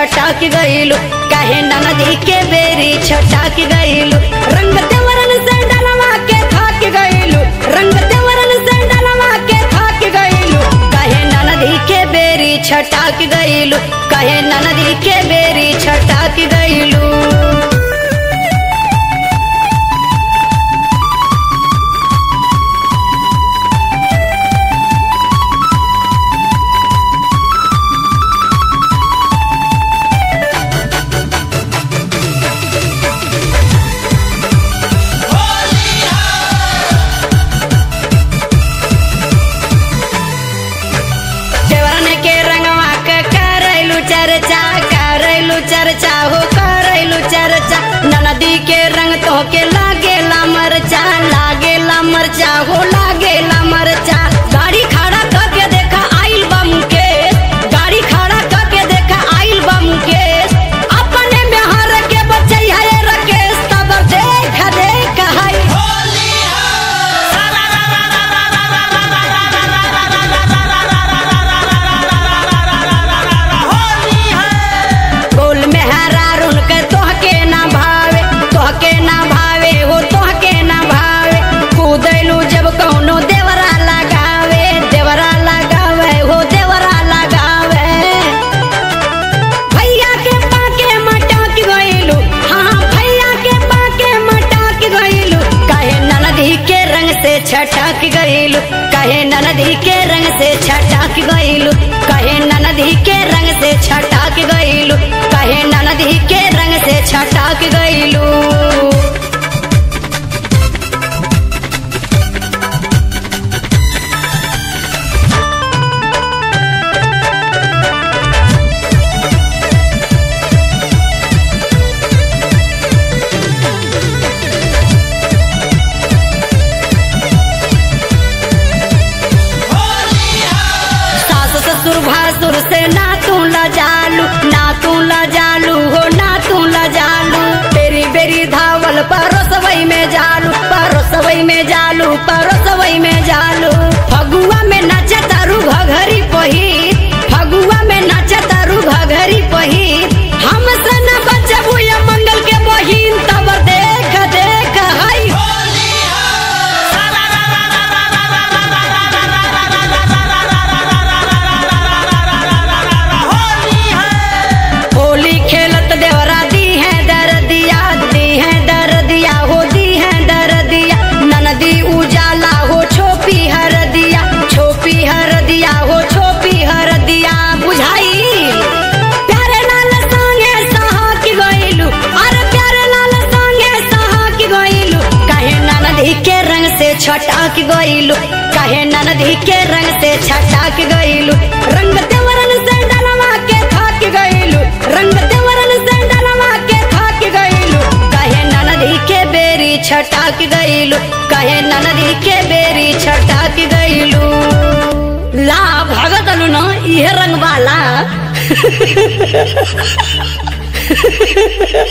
छटक गइलू काहे ननदी के बेरी छटक गइलू रंग देवरन से डलवा के थक गइलू रंग देवरन से डलवा के थक गइलू काहे ननदी के बेरी छटक गइलू काहे ननदी के बेरी छटक गइलू देवरन के रंगवा के करैलू चर्चा करैलू चर्चा हो करैलू चर्चा ननदी के रंग तो के लागेला मरचा लागेला मरचा हो लागेला मरचा गाड़ी खड़ा करके देखा आइल बा मुकेश गाड़ी खड़ा करके देखा आइल बा मुकेश अपने में हर के बच्चे है रकेश तब देख देख हाय गोल में हरा रुन के तोहके ना भावे तोहके ना भावे हो तोहके ना भावे कूदैलू जब कौनो देवरा लगावे देवरा लगावे हो देवरा लगावे भैया के पाके मटक गइलू हाँ भैया के पाके मटक गइलू कहे ननदी के रंग से छटक गइलू कहे ननदी के रंग से छटक गइलू कहे ननदी के रंग से छटक गइलू कहे ननदी के रंग से छटक गइलू सास ससुर भासुर से ना तू लजालू ना तू लजालू हो ना तू लजालू बेरी बेरी धावल परोसवई में जालू परोसवई में जालू परोसवई में जालू फगुआ में नाचे तारू घघरी पहिर फगुआ में नाचे तारू घघरी पहिर हम से न बचबू ये मंगल के बहिन तब देख देख हई होली खेलत देवरा दी है दर दिया दी है दर दिया हो दी है दर दिया ननदी उजाला हो छोपी हर दिया छोपी हर दिया हो छोपी हर दिया बुझाई प्यारे लाल संगे सहा की गइलू अरे प्यारे लाल संगे सहा की गइलू कहे ननदी के रंग से छटक गइलू कहे ननदी के रंग से छटक गइलू रंग देवरन से डलवा के थक गइलू रंग देवरन से डलवा के थक गइलू कहे ननदी के बेरी छटक गइलू कहे ननदी के बेरी छटक गइलू ला भगतलू न इहे रंग वाला